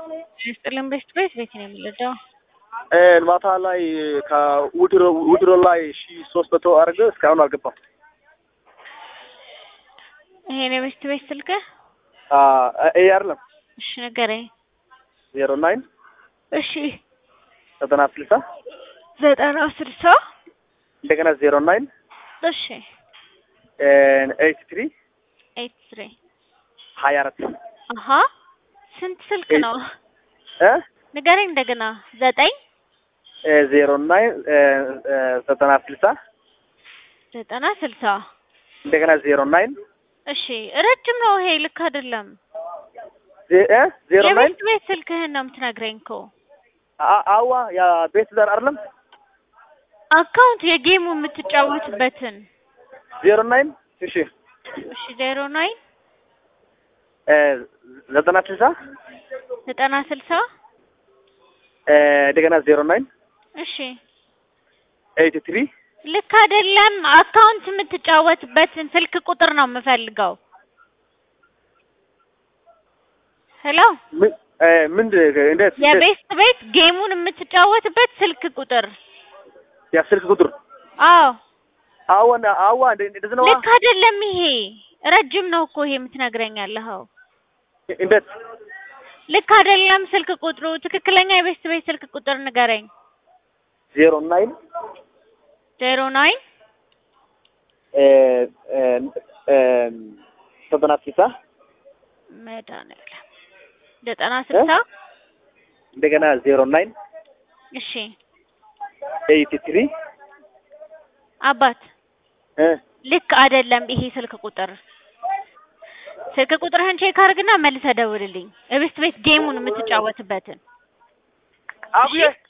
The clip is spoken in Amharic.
ስጥልን ቤስት ቤት ቤት ነው የሚለዳው ማታ ላይ ከውድሮ ላይ ሺ ሶስት መቶ አድርገ እስካሁን አልገባም። ይሄን የቤስት ቤት ስልክ ይሄ አይደለም እሺ ንገረኝ። ዜሮ ናይን እሺ ዘጠና ስልሳ ዘጠና ስልሳ እንደገና ዜሮ ናይን እሺ ኤይት ትሪ ኤይት ትሪ ሀያ አራት አሀ ስንት ስልክ ኤይት- ነው እ ንገረኝ እንደገና ዘጠኝ ዜሮ ናይን ዘጠና ስልሳ ዘጠና ስልሳ እንደገና ዜሮ ናይን እሺ ረጅም ነው ይሄ ልክ አይደለም ዜሮ ናይን የቤስት ቤት ስልክህን ነው የምትነግረኝ እኮ አዋ ያ ቤት ዘር አይደለም አካውንት የጌሙ የምትጫወትበትን ዜሮ ናይን እሺ እሺ ዜሮ ናይን ዘጠና ስልሳ ዘጠና ስልሳ እንደገና ዜሮ ናይን እሺ ኤይት ትሪ ልክ አይደለም። አካውንት የምትጫወትበትን ስልክ ቁጥር ነው የምፈልገው። ሄሎ ምንድን እንዴት የቤስት ቤት ጌሙን የምትጫወትበት ስልክ ቁጥር። ያ ስልክ ቁጥር አዎ አዋና አዋ እንደዚህ ነው ልክ አይደለም። ይሄ ረጅም ነው እኮ ይሄ የምትነግረኝ ያለኸው እንዴት ልክ አይደለም። ስልክ ቁጥሩ ትክክለኛ የቤስት ቤት ስልክ ቁጥር ንገረኝ። ዜሮ ናይን ዜሮ ናይን ዘጠና ስልሳ መድኃኒዓለም ዘጠና ስልሳ እንደገና ዜሮ ናይን እሺ ኤይት ትሪ አባት ልክ አይደለም ይሄ ስልክ ቁጥር። ስልክ ቁጥርህን ቼክ አድርግና መልሰህ ደውልልኝ። እቤስት ቤት ጌሙን የምትጫወትበትን አቡዬ